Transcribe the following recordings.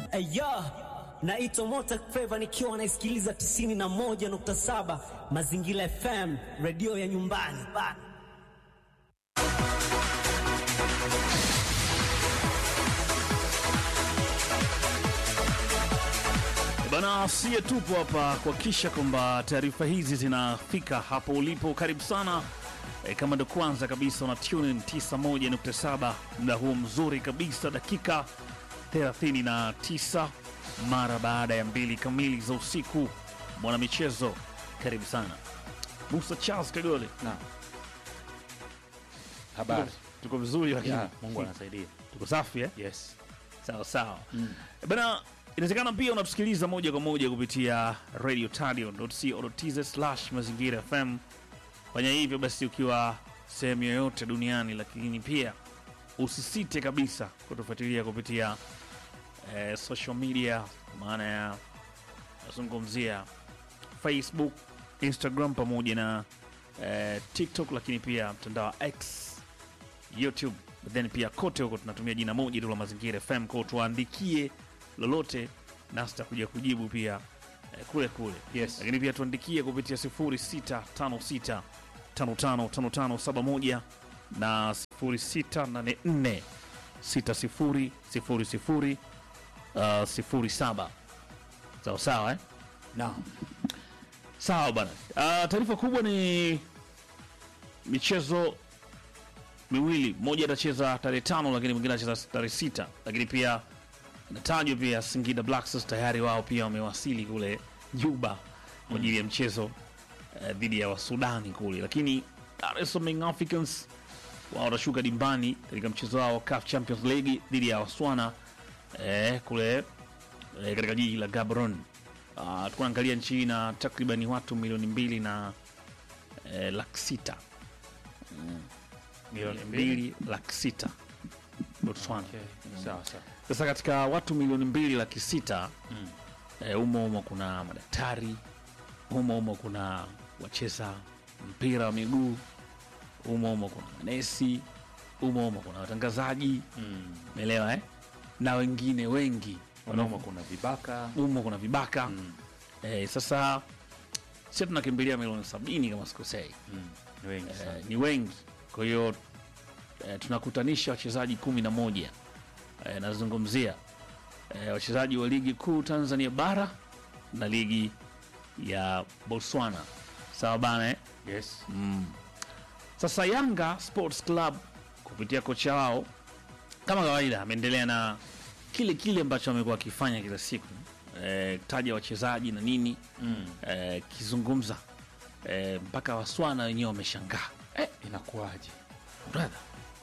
Aya, naitwa Mota Flava nikiwa naisikiliza 91.7 Mazingira FM, redio ya nyumbani. Bana, sie tupo hapa kuhakikisha kwamba taarifa hizi zinafika hapo ulipo. Karibu sana e, kama ndo kwanza kabisa una tune in 91.7 muda huu mzuri kabisa, dakika 39 mara baada ya mbili kamili za usiku. Mwana michezo, karibu sana Musa Charles Kagole. Na habari Tuko vizuri lakini ya Mungu anasaidia. tuko safi eh? Yes. Sawa sawa bana, inawezekana pia unatusikiliza moja kwa moja kupitia radio tadio.co.tz slash mazingira FM. Fanya hivyo basi ukiwa sehemu yoyote duniani, lakini pia usisite kabisa kutufuatilia kupitia eh, social media, maana ya nazungumzia Facebook, Instagram pamoja na eh, TikTok, lakini pia mtandao wa X YouTube, but then pia kote huko tunatumia jina moja tu la Mazingira FM, kwa tuandikie lolote nasi tutakuja kujibu pia eh, kule kule. Yes. Lakini pia tuandikie kupitia 0656 555571 na 0684 6000 uh, 07 sawa sawa eh? Na Sawa bana. Uh, taarifa kubwa ni michezo miwili, mmoja atacheza tarehe tano, lakini mwingine atacheza tarehe sita. Lakini pia inatajwa pia Singida Black Stars tayari wao pia wamewasili kule Juba kwa ajili ya mchezo eh, dhidi ya Wasudani kule, lakini Dar es Salaam Young Africans wao watashuka dimbani katika mchezo wao CAF Champions League dhidi ya Waswana eh, kule eh, katika jiji la Gaborone. Uh, tukuangalia nchi hii na takribani watu milioni mbili na eh, laki sita milioni mbili laki sita Botswana. Okay. Sawa sawa. Sasa katika watu milioni mbili laki sita eh, umo umo kuna madaktari, umo umo kuna wacheza mpira wa miguu, umo umo kuna manesi, umo umo kuna watangazaji, Mm. umeelewa eh? na wengine wengi Wanaume kuna vibaka. umo kuna vibaka Mm. eh, sasa si tunakimbilia milioni sabini kama sikosei Mm. Ni wengi sana. eh, ni wengi kwa hiyo eh, tunakutanisha wachezaji kumi na moja eh, nazungumzia eh, wachezaji wa ligi kuu Tanzania bara na ligi ya Botswana sawa bana eh? Yes. Sasa Yanga Sports Club kupitia kocha wao kama kawaida ameendelea na kile kile ambacho amekuwa akifanya kila siku eh, taja wachezaji na nini Mm. eh, kizungumza eh, mpaka Waswana wenyewe wameshangaa Eh, inakuwaje? brother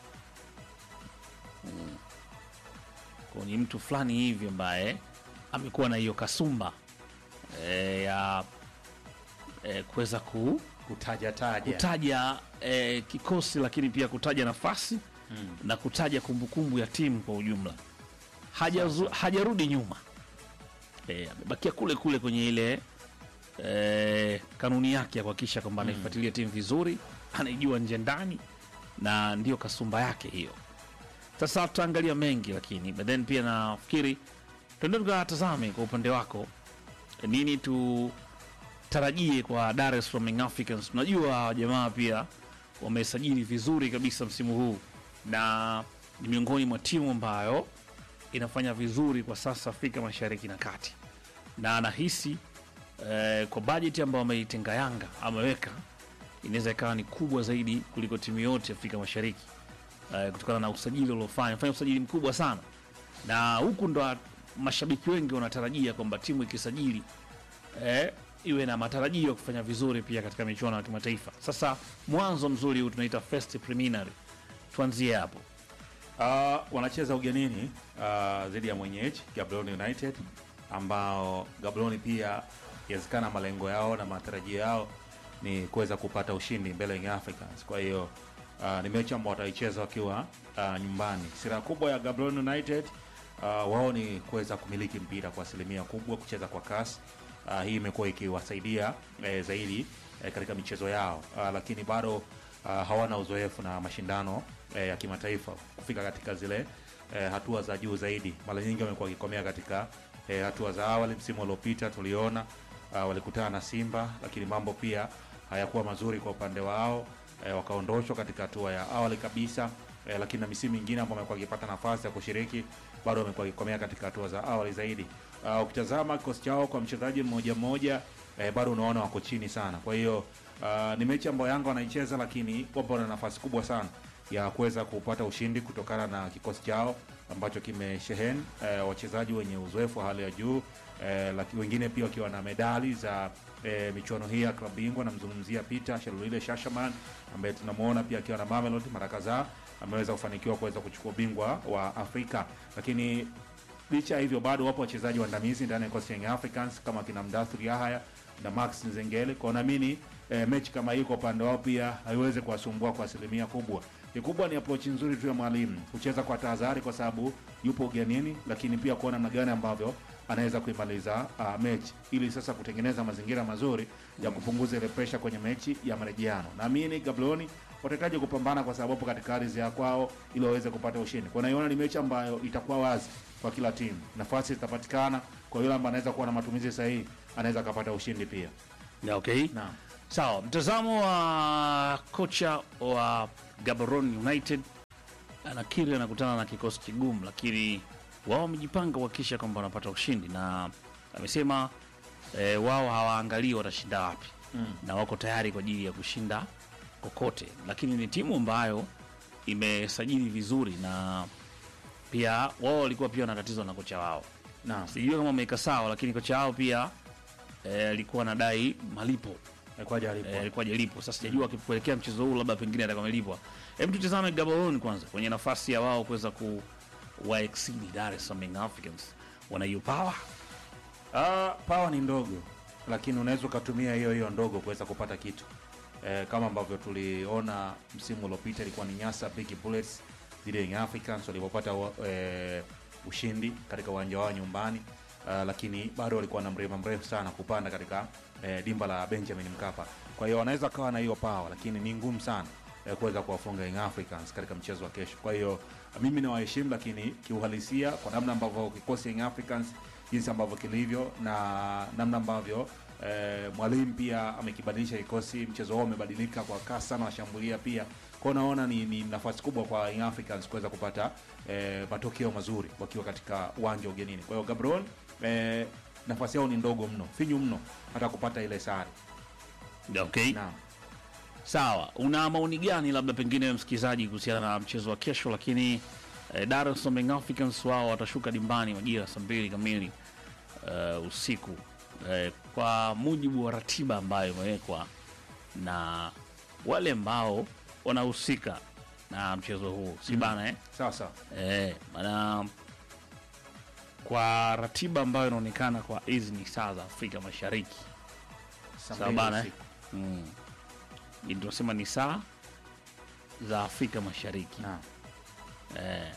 kwa ni mtu fulani hivi ambaye amekuwa na hiyo kasumba eh, ya eh, kuweza ku, Kutaja taja. kutaja eh, kikosi lakini pia kutaja nafasi Mm. na kutaja kumbukumbu ya timu kwa ujumla Hajazu- hajarudi nyuma eh, amebakia kule kule kwenye ile eh, kanuni yake ya kuhakikisha kwamba anaifuatilia timu vizuri anaijua nje ndani na ndio kasumba yake hiyo sasa tutaangalia mengi lakini but then pia nafikiri tuende tukatazame kwa upande wako nini tutarajie kwa Dar es Salaam Young Africans. Tunajua hawa jamaa pia wamesajili vizuri kabisa msimu huu na ni miongoni mwa timu ambayo inafanya vizuri kwa sasa Afrika Mashariki na Kati, na anahisi eh, kwa bajeti ambayo ameitenga Yanga ameweka inaweza ikawa ni kubwa zaidi kuliko timu yote Afrika Mashariki eh, kutokana na usajili uliofanya fanya usajili mkubwa sana, na huku ndo mashabiki wengi wanatarajia kwamba timu ikisajili eh, iwe na matarajio ya kufanya vizuri pia katika michuano ya kimataifa. Sasa mwanzo mzuri huu tunaita first preliminary, tuanzie hapo. Uh, wanacheza ugenini uh, dhidi ya mwenyeji Gaborone United ambao Gaborone pia inawezekana malengo yao na matarajio yao ni kuweza kupata ushindi mbele ya Young Africans. Kwa hiyo uh, ni mechi ambao wataicheza wakiwa uh, nyumbani. Sira kubwa ya Gaborone United uh, wao ni kuweza kumiliki mpira kwa asilimia kubwa, kucheza kwa kasi. Uh, hii imekuwa ikiwasaidia eh, zaidi eh, katika michezo yao uh, lakini bado uh, hawana uzoefu na mashindano eh, ya kimataifa kufika katika zile eh, hatua za juu zaidi. Mara nyingi wamekuwa wakikomea katika eh, hatua za awali. Msimu uliopita tuliona uh, walikutana na Simba, lakini mambo pia hayakuwa mazuri kwa upande wao eh, wakaondoshwa katika hatua ya awali kabisa eh, lakini na misimu mingine ambao wamekuwa wakipata nafasi ya kushiriki bado wamekuwa wakikomea katika hatua za awali zaidi. Uh, ukitazama kikosi chao kwa mchezaji mmoja mmoja eh, bado unaona wako chini sana. Kwa hiyo uh, ni mechi ambayo Yanga wanaicheza, lakini wapo na nafasi kubwa sana ya kuweza kupata ushindi kutokana na kikosi chao ambacho kimesheheni eh, wachezaji wenye uzoefu wa hali ya juu eh, laki, wengine pia wakiwa na medali za eh, michuano hii ya klabu bingwa. Namzungumzia Peter Shalulile Shashaman ambaye tunamuona pia akiwa na Mamelodi mara kadhaa ameweza kufanikiwa kuweza kuchukua ubingwa wa Afrika, lakini licha ya hivyo bado wapo wachezaji waandamizi ndani ya kikosi cha Young Africans kama kina Mdathuri Yahaya na Max Nzengele. Kwa naamini eh, mechi kama hii kwa upande wao pia haiwezi kuwasumbua kwa asilimia kubwa. Kikubwa ni approach nzuri tu ya mwalimu, kucheza kwa tahadhari, kwa sababu yupo ugenini, lakini pia kuona namna gani ambavyo anaweza kuimaliza uh, mechi ili sasa kutengeneza mazingira mazuri ya kupunguza ile pressure kwenye mechi ya marejeano. Naamini Gaborone watahitaji kupambana kwa sababu wapo katika ardhi ya kwao ili waweze kupata ushindi. Kwa naiona ni mechi ambayo itakuwa wazi kwa kila timu, nafasi zitapatikana kwa yule ambaye anaweza kuwa na matumizi sahihi, anaweza akapata ushindi pia. Yeah, okay. Naam. Sawa, mtazamo wa kocha wa Gaborone United anakiri anakutana na kikosi kigumu, lakini wao wamejipanga kuhakikisha kwamba wanapata ushindi, na amesema e, wao hawaangalii watashinda wapi Mm. na wako tayari kwa ajili ya kushinda kokote, lakini ni timu ambayo imesajili vizuri na pia wao walikuwa pia na tatizo na kocha wao Naam. sijui kama wameweka sawa, lakini kocha wao pia eh, alikuwa anadai malipo Alikuwa hajalipo. eh, alikuwa hajalipo. Sasa sijajua kuelekea mchezo huu labda pengine atakuwa amelipwa. Hebu tutazame Gaborone kwanza kwenye nafasi ya wao kuweza ku wa exceed Dar es Salaam Young Africans. Wana hiyo power Ah, pawa ni ndogo, lakini unaweza ukatumia hiyo hiyo ndogo kuweza kupata kitu eh, kama ambavyo tuliona msimu uliopita ilikuwa ni Nyasa Big Bullets dhidi ya Young Africans walipopata wa- eh, ushindi katika uwanja wao nyumbani. Uh, lakini bado walikuwa na mlima mrefu sana kupanda katika eh, dimba la Benjamin Mkapa. Kwa hiyo wanaweza kawa na hiyo power, lakini ni ngumu sana eh, kuweza kuwafunga Young Africans katika mchezo wa kesho. Kwa hiyo mimi nawaheshimu, lakini kiuhalisia, kwa namna ambavyo kikosi Young Africans jinsi ambavyo kilivyo na namna ambavyo eh, mwalimu pia amekibadilisha kikosi, mchezo wao umebadilika kwa kasi sana, washambulia pia kwao. Naona ni, ni nafasi kubwa kwa Young Africans kuweza kupata eh, matokeo mazuri wakiwa katika uwanja wa ugenini. Kwa hiyo Gaborone eh, nafasi yao ni ndogo mno, finyu mno hata kupata ile sare. okay. Naam. Sawa, una maoni gani labda pengine msikilizaji kuhusiana na mchezo wa kesho? Lakini eh, Dar es Salaam Young Africans wao watashuka dimbani majira ya saa mbili kamili eh, usiku eh, kwa mujibu wa ratiba ambayo imewekwa na wale ambao wanahusika na mchezo huu, si bana eh? Sawa sawa. Eh, maana kwa ratiba ambayo inaonekana kwa hizi ni saa za Afrika Mashariki Saa sawa mbili bana eh? usiku. mm. Ni tunasema ni saa za Afrika Mashariki Naam. eh,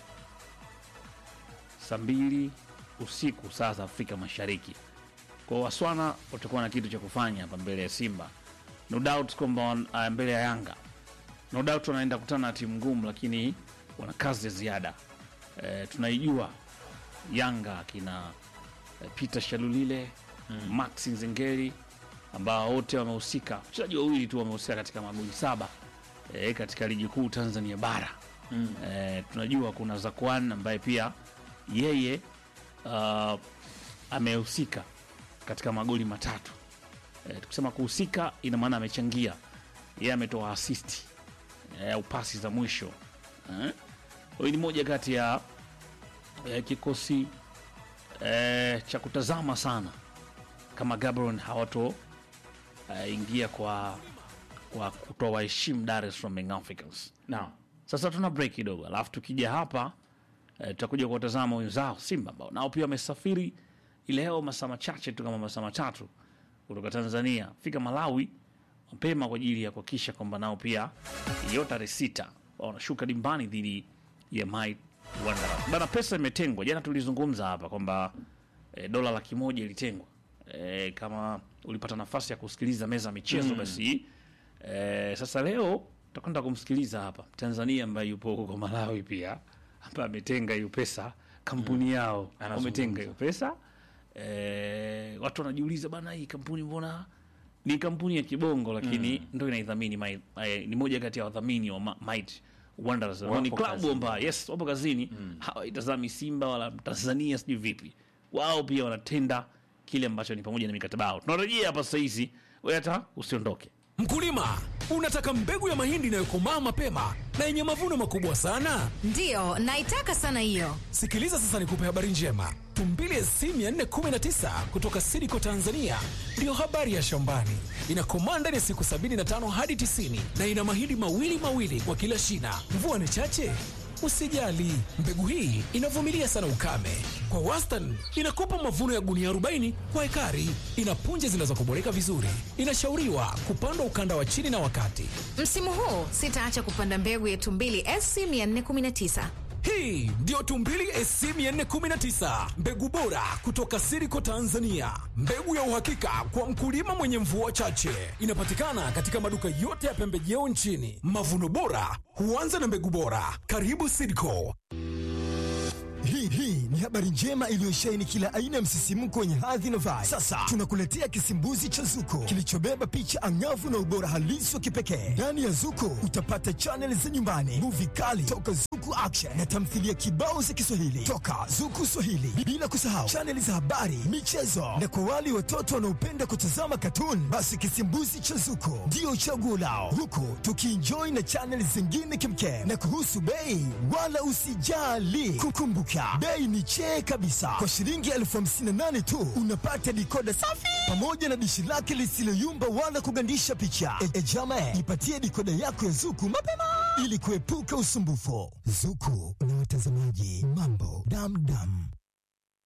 saa mbili usiku saa za Afrika Mashariki. Kwa Waswana watakuwa na kitu cha kufanya hapa mbele ya Simba, no doubt kwamba wan- ah, mbele ya Yanga, no doubt wanaenda kutana na timu ngumu, lakini wana kazi ya ziada eh, tunaijua Yanga akina eh, Peter Shalulile mm. Max Nzengeri ambao wote wamehusika, wachezaji wawili tu wamehusika katika magoli saba eh, katika ligi kuu Tanzania bara Mm. eh, tunajua kuna Zakwan ambaye pia yeye uh, amehusika katika magoli matatu. Eh, tukisema kuhusika ina maana amechangia, yeye ametoa asisti eh, au pasi za mwisho eh. Huyu ni moja kati ya eh, kikosi eh, cha kutazama sana kama Gaborone hawato eh, ingia kwa kwa kutoa waheshimu Dar es Salaam Young Africans. Naam. Sasa tuna break kidogo, alafu tukija hapa eh, tutakuja kuwatazama wenzao Simba ambao nao pia wamesafiri ileo masaa machache tu kama masaa matatu kutoka Tanzania fika Malawi mapema kwa ajili ya kuhakikisha kwamba nao pia hiyo tarehe sita wanashuka dimbani dhidi ya Might Wanderers. Bana, pesa imetengwa. Jana tulizungumza hapa kwamba eh, dola laki moja ilitengwa. Eh, kama ulipata nafasi ya kusikiliza meza ya michezo basi eh, sasa leo tutakwenda kumsikiliza hapa Tanzania ambaye yupo huko Malawi pia hapa ametenga hiyo pesa kampuni yao Anazungumza. wametenga hiyo pesa e, watu wanajiuliza bana hii kampuni mbona ni kampuni ya kibongo lakini ndo inaidhamini Mai- eh, ni moja kati ya wadhamini wa Ma- Might Wanderers ambao ni Wapo klabu kazini. ambayo yes wapo kazini hawaitazami Simba wala Tanzania sijui vipi wao pia wanatenda kile ambacho ni pamoja na mikataba yao tunarejea hapa sasa hizi wewe hata usiondoke Mkulima, unataka mbegu ya mahindi inayokomaa mapema na yenye mavuno makubwa sana? Ndiyo, naitaka sana hiyo. Sikiliza sasa nikupe habari njema. Tumbili SC 419 kutoka Sidiko Tanzania ndiyo habari ya shambani. Inakomaa ndani ya siku 75 hadi 90 na ina mahindi mawili mawili kwa kila shina. Mvua ni chache? Usijali, mbegu hii inavumilia sana ukame. Kwa wastani inakupa mavuno ya gunia 40 kwa ekari. Ina punje zinazokoboleka vizuri. Inashauriwa kupandwa ukanda wa chini na wakati. Msimu huu sitaacha kupanda mbegu ya Tumbili SC 419. Hii ndiyo Tumbili SC 419, mbegu bora kutoka Siriko Tanzania, mbegu ya uhakika kwa mkulima mwenye mvua chache. Inapatikana katika maduka yote ya pembejeo nchini. Mavuno bora huanza na mbegu bora. Karibu Siriko. Hii hii ni habari njema iliyosheheni kila aina ya msisimko wenye hadhi na vibe. Sasa tunakuletea kisimbuzi cha Zuko kilichobeba picha angavu na ubora halisi wa kipekee. Ndani ya Zuko utapata chaneli za nyumbani, muvi kali toka Zuku Action na tamthilia kibao za Kiswahili toka Zuku Swahili, bila kusahau chaneli za habari, michezo na kwa wale watoto wanaopenda kutazama katuni, basi kisimbuzi cha Zuko ndio chaguo lao, huku tukienjoy na chaneli zingine kimkem. Na kuhusu bei, wala usijali, kukumbuka bei ni chee kabisa. Kwa shilingi elfu hamsini na nane tu unapata dikoda safi pamoja na dishi lake lisiloyumba wala kugandisha picha. E, e jama, ipatie dikoda yako ya Zuku mapema ili kuepuka usumbufu. Zuku na watazamaji, mambo damdam.